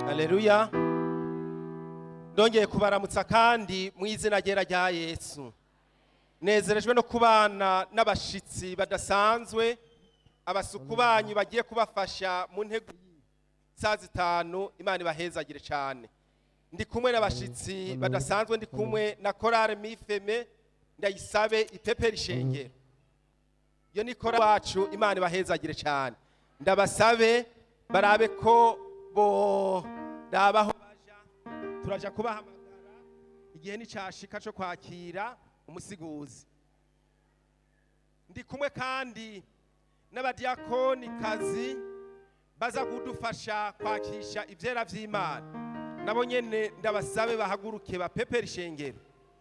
Haleluya. Ndongeye kubaramutsa kandi mu izina ryera rya Yesu. Nezerejwe no kubana n'abashitsi badasanzwe abasuku banyu bagiye kubafasha mu ntego saa zitanu Imana ibahezagire cyane. Ndi kumwe n'abashitsi badasanzwe ndi kumwe na Korale Mifeme ndayisabe ipepera ishengero. Iyo ni korali wacu Imana ibahezagire cyane. Ndabasabe barabe ko bo dabaho baja turaja kubahamagara igihe nicashika cyo kwakira umusiguzi ndi kumwe kandi n'abadiyakoni kazi baza kudufasha kwakisha ivyera vy'Imana nabo nyene ndabasabe bahaguruke bapepera ishengero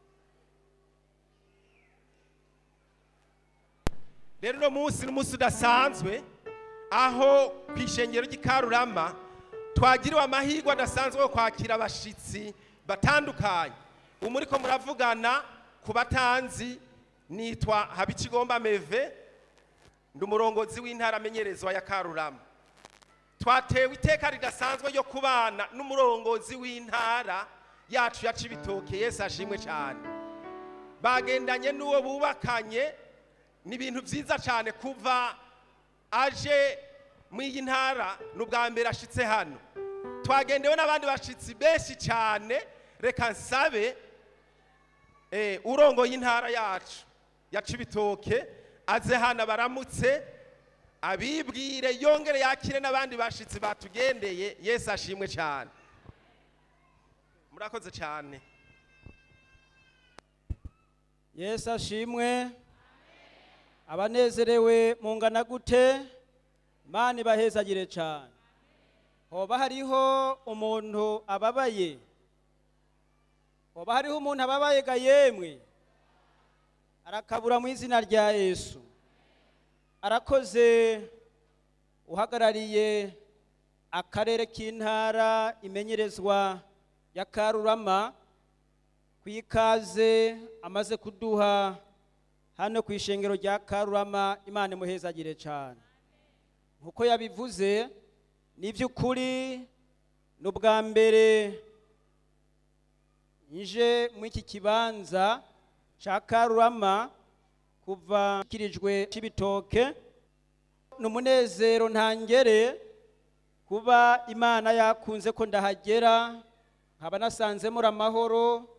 rero uno munsi n'umunsi udasanzwe aho ku ishengero ry'ikarurama twagiriwe amahirwe adasanzwe yo kwakira abashitsi batandukanye ubu muriko muravugana ku batanzi nitwa habikigomba meve ndi umurongozi w'intara amenyerezwa ya karurama twatewe iteka ridasanzwe ryo kubana n'umurongozi w'intara yacu ya cibitoke yesu ashimwe cyane bagendanye n'uwo bubakanye ni ibintu byiza cyane kuva aje mu iyi ntara ni ubwa mbere ashitse hano twagendewe n'abandi bashitsi benshi cyane reka nsabe eh, urongoye intara yacu ya cibitoke aze hano baramutse abibwire yongere yakire n'abandi bashitsi batugendeye yesu ashimwe cyane murakoze cyane yesu ashimwe abanezerewe mungana gute imana ibahezagire cyane hoba hariho umuntu ababaye hoba hariho umuntu ababaye ga yemwe arakabura mu izina rya yesu arakoze uhagarariye akarere k'intara imenyerezwa ya karurama ku ikaze amaze kuduha hano ku ishengero rya karurama imana imuhezagire cyane nk'uko yabivuze ni iby'ukuri ni ubwa mbere nje muri iki kibanza cya karurama kuva kirijwe cy'ibitoke ni umunezero ntangere kuba imana yakunze ko ndahagera nkaba nasanze muri amahoro